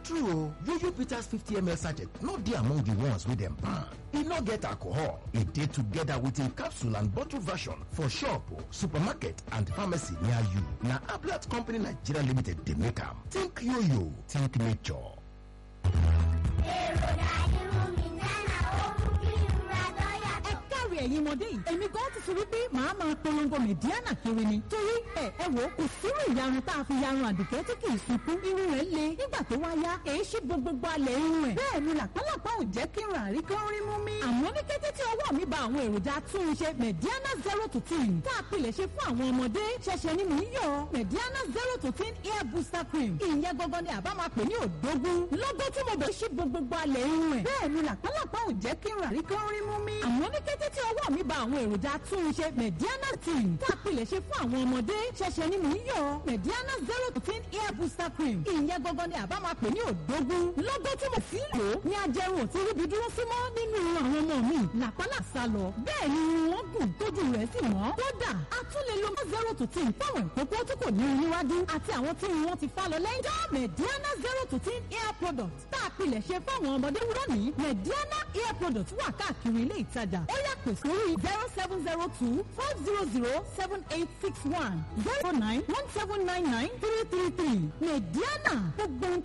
true o yoyo bitters 50ml sachet no dey among the ones wey dem ban e no get alcohol e dey together with im capsule and bottle version for shop supermarket and pharmacy near you na ablat company nigeria limited dey make am think yoyo think nature. èròjà irun mi nánà ó mú kí ìrora dọ́yà ẹ káre ẹ̀yin ọmọdé yìí èmi gan ti sọ wípé màá máa polongo mẹ̀díánà kiri ni torí ẹ ẹ wò kò sírò ìyarun tá a fi yarun àdùkẹ́ tí kì í sunkún irun rẹ̀ le nígbà tó wá yá èyí ṣí gbogbo alẹ̀ irun ẹ̀ bẹ́ẹ̀ ni làpálàpá ò jẹ́ kí n rà rí kán rí mú mi. àmọ́ ní kété tí ọwọ́ mi ba àwọn èròjà túnṣe mẹ̀díánà zero to ten tá a pilẹ̀ ṣe fún àwọn ọmọdé ṣẹ̀ṣẹ̀ ni mò ń yọ mẹ̀díánà zero to ten hair booster cream ìyẹn gangan ni àbá máa pè ní òdógún lọ́gọ́ tí mo bẹ̀ ṣí gbogbo alẹ̀ irun ẹ̀ bẹ́ẹ̀ ni làpálàpá ò jẹ́ kí n rà rí kán rí mú mi. àmọ́ ní kété tí ọwọ́ mi ba àwọn èròjà túnṣe mẹ̀díánà ten tá a pilẹ̀ ṣe fún àwọn ọmọdé ṣẹ̀ṣẹ̀ ni mò ń yọ mẹ̀díánà zero to ten hair booster cream ìyẹn gangan ni àbá máa pè ní òdógún lọ́gọ́ tí mo fi ń lò ó ní ajẹrun ò ti ríbi dúró sí mọ́ nínú irun àwọn ọmọ mi làpálà sá lọ bẹ́ẹ̀ ni irun wọn gùn tójú rẹ̀ sì mọ́ kódà a tún lè lo zero to ten fáwọn ìkókó tí kò ní irun níwájú àti àwọn tí irun wọn ti fá lọ lẹ́yìn dá mẹ̀díánà zero to ten hair product tá a pilẹ̀ ṣe fáwọn ọmọdé lónìí mẹ̀díánà hair product wà káàkiri ilé ìtajà ó yà pè sórí zero seven zero two five zero zero seven eight six one zero nine one seven nine nine three three three mẹ̀díánà gbogbo